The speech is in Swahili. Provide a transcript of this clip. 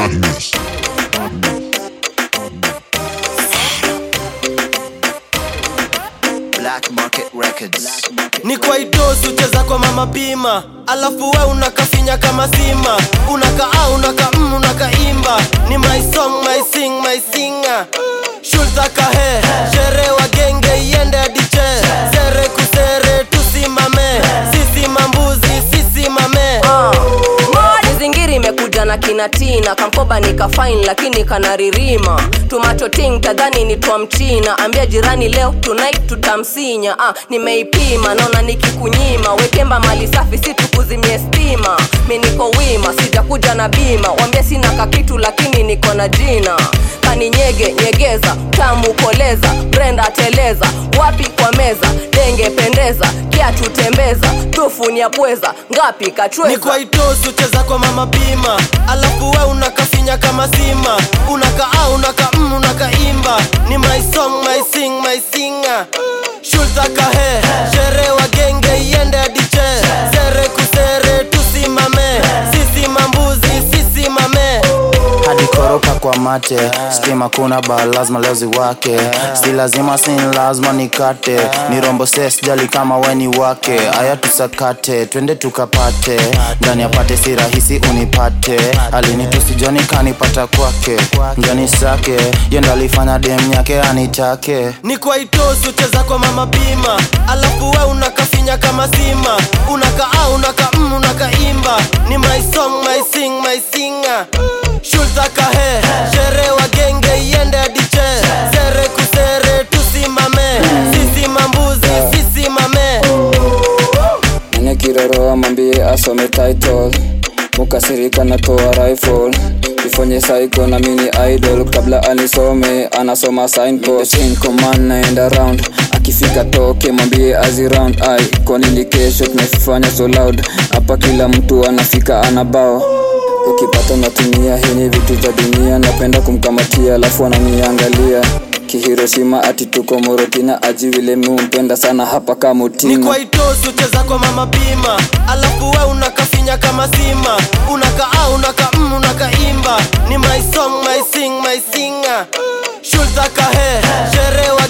Badness. Black Market Records. ni kwa itosi ucheza kwa mama pima alafu we unakafinya kama sima unaka a unaka mm, unakaimba ni my song my sing my singer shultakahe shere wa genge iende adiche sere kusere tusimame sisi mambuzi sisi mame mizingiri imekuja na kinatina kamkoba nikafain lakini kanaririma tumatoting tadhani ni twa mchina ambia jirani leo tonight tutamsinya ah, nimeipima naona nikikunyima wekemba mali safi si tukuzimie stima mi niko wima sijakuja na bima wambia sina kakitu lakini niko na jina kaninyege nyegeza tamu koleza brenda teleza wapi kwa meza denge pendeza kiatu tembeza tufu nyapweza ngapi ni kachweza kwa itosi ucheza kwa mama pima alafu we unakafinya kama sima unaka a unaka mm, unakaimba ni my song my sing my singer shultakahe shere wa genge iende adiche sere kusere tusimame sisi mambuzi sisi mame hadi koropa kwa mate stima kuna ba lazima leo ziwake si lazima sin lazima nikate ni rombo ses jali kama weni wake aya tusakate twende tukapate ndani apate si rahisi unipate alinitusi joni kanipata kwake njani sake yendo alifanya dem yake anitake ni kwa itosi ucheza kwa mama pima alafu we unakafinya kama sima unaka a unaka mm, unakaimba ni my song my sing my singer shultakahe shere wa genge iende adiche sere kusere tusimame sisi mambuzi sisi mame mwenye kiroro mwambie asome title mukasirika natoa rifle ifonye saiko na mini idol kabla anisome anasoma signpost in command naenda round akifika toke mwambie aziround ai kwa nini kesho tunafanya so loud hapa kila mtu anafika anabao ukipata natumia hini vitu za dunia napenda kumkamatia alafu ananiangalia kihiroshima ati tuko morotina aji vile miumpenda sana hapa ni kamutima kwa itosi ucheza kwa mama pima alafu we unakafinya kama sima unaka a unaka mm, unakaimba ni my song my sing my singer shultakahe shere wa